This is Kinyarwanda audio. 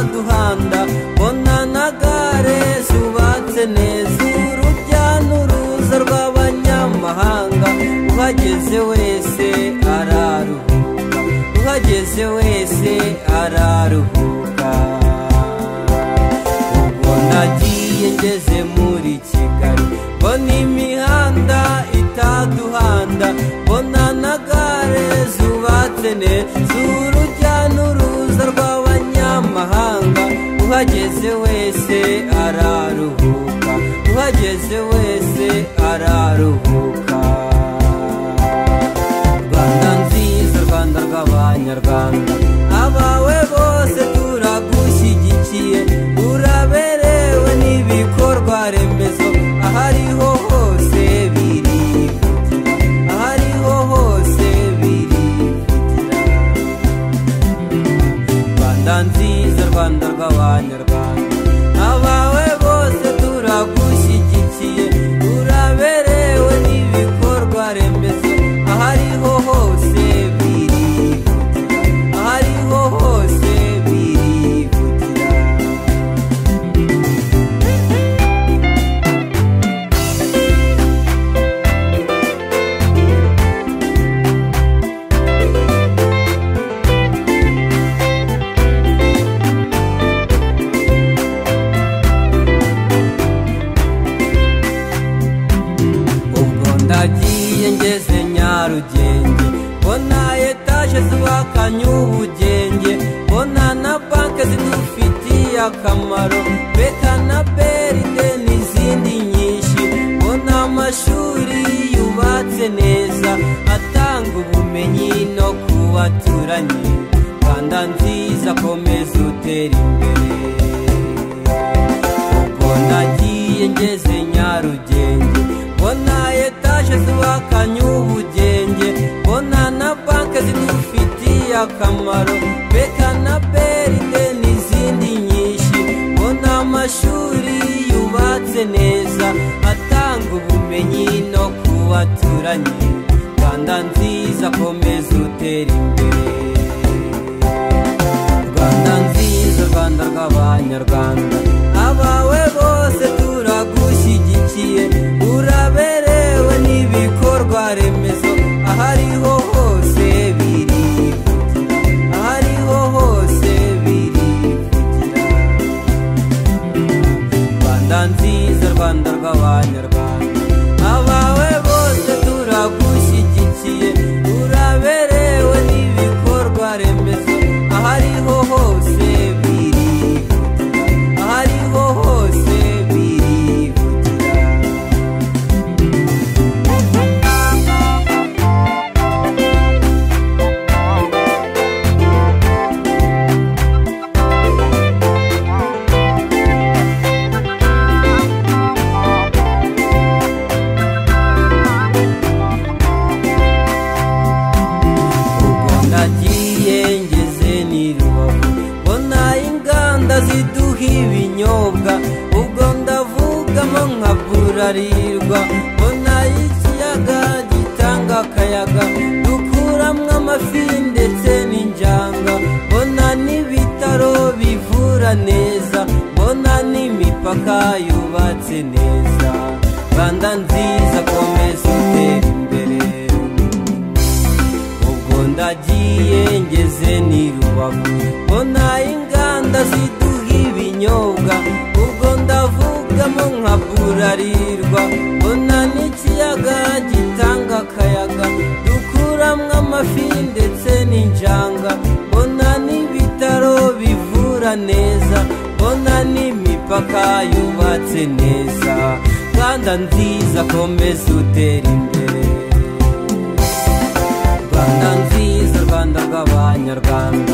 Rwanda mbona nagare zubatse neza urujya n'uruza rw'abanyamahanga uhageze wese araruhuka uhageze wese araruhuka ubwo nagiye ngeze muri kigali mbona imihanda itaduhanda mbona na gare zubatse neza urujya n'uruza rw'abanyamahanga uhageze wese araruhuka uhageze wese araruhuka rwanda nziza rwanda rw'abanyarwanda abawe bose turagushyigikiye uraberewe n'ibikorwa remezo ahariho hose birikutira ahariho hose birikutira rwanda nziza rwanda rw'abanyarwanda abawe bose turagushyigikiye uraberewe n'ibikorwa remezo ahariho hose birihutira ahariho hose birihutira ubwo ndagiye ngeze nyarugenge mbona etaje zubakanye ubugenge mbona na banke zidufitiye akamaro beka na beride n'izindi nyinshi mbona amashuri yubatse neza atanga ubumenyi no ku baturanyi rwanda nziza komeza utera imbere ubwo nagiye ngeze nyarugenge mbona etaje zubakanye ubugenge mbona na banke zidufitiye akamaro beka na beride n'izindi nyinshi mbona amashuri yubatse neza atanga ubumenyi no ku baturanyi rwanda nziza komeza utera imbere rwanda nziza rwanda rw'abanyarwanda abawe bose turagushyigikiye uraberewe n'ibikorwa remezo ahariho hose birihutira ahariho hose birihutira rwanda nziza rwanda rw'abanyarwanda abawe bose turagushyigikiye uraberewe n'ibikorwa remezo ahariho hose birihutira ahariho hose birihutira ubwo nagiye ngeze n'i rubavu mbona inganda ziduha ibinyobwa ubwo ndavugamo nkaburarirwa mbona ikiyaga gitanga akayaga dukuramwo amafi ndetse n'injanga mbona n'ibitaro bivura neza mbona n'imipaka yubatse neza rwanda nziza komeza utera imbere ubwo ndagiye ngeze n'i rubavu mbona inganda ziduha ibinyobwa ubwo ndavugamo nkaburarirwa mbona n'ikiyaga gitanga akayaga dukuramwo amafi ndetse n'injanga mbona n'ibitaro bivura neza mbona n'imipaka yubatse neza rwanda nziza komeza utera imbere rwanda nziza rwanda rw'abanyarwanda